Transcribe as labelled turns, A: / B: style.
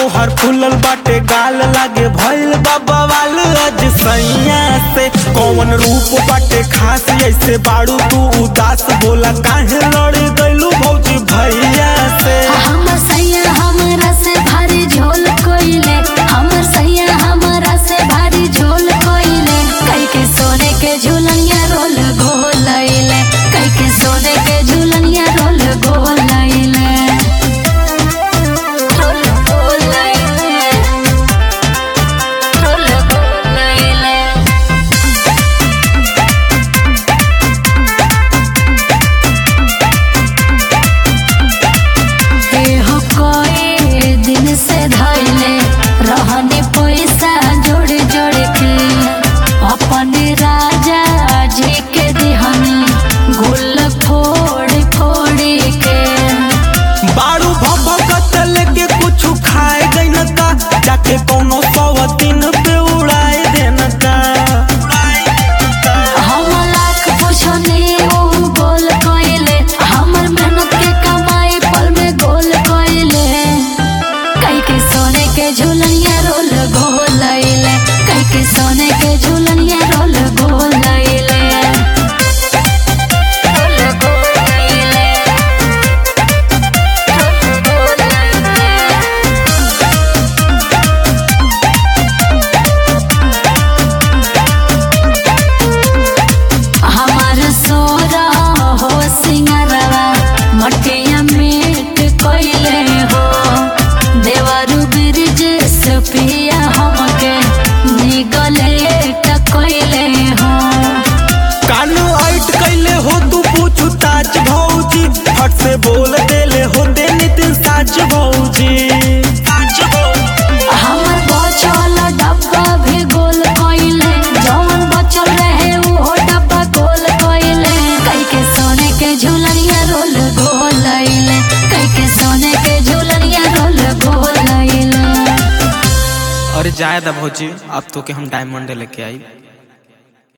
A: तोहर फूलल बाटे गाल लागे भइल बाबा वाल आज सैया से कौन रूप बाटे खास ऐसे बाड़ू तू उदास बोला काहे लड़ गइलू भौजी भैया से
B: हमर सैया हमरा से भारी झोल कोइले हमर सैया हमरा से भारी झोल कोइले कई के सोने के झुलनिया रोल गोलैले कई के सोने के झुलनिया रोल गोलैले रोल गोलैले रोल गोलैले एहो कोई दिन से धैले रहने पैसा जोड़ जोड़ के अपने राजा जी के दिहनी गुल फोड़ फोड़ के
A: बाड़ू भभकत लेके कुछ खाए गई का जाके कोनो सवतीन पे उड़ाए देना का
B: हम लाख पुछने ओ गोल कोइले हमर मेहनत के कमाई पल में गोल कोइले कई के सोने के झुलनिया रोल गोलैले कई के सोने के झुलनिया रोल गोलैले रोल गोलैले रोल गोलैले हमार सोरा हो सिंगरवा मटिया मीट कोइले हो देवरु ब्रिज सुपिया हमके निगले टकोइले हो
A: कानू आइट कैले हो तू पूछू ताज भौजी फट से बोल देले हो दे नितिन साच भौजी साच भौजी
B: हमर बचल डब्बा भी गोल कोइले जौन बचल रहे वो डब्बा गोल कोइले कई के सोने के झुलनिया रोल गोलैले कई के सोने के झुलनिया रोल गोलैले
A: अरे जायदा भौजी अब तो के हम डायमंड लेके आई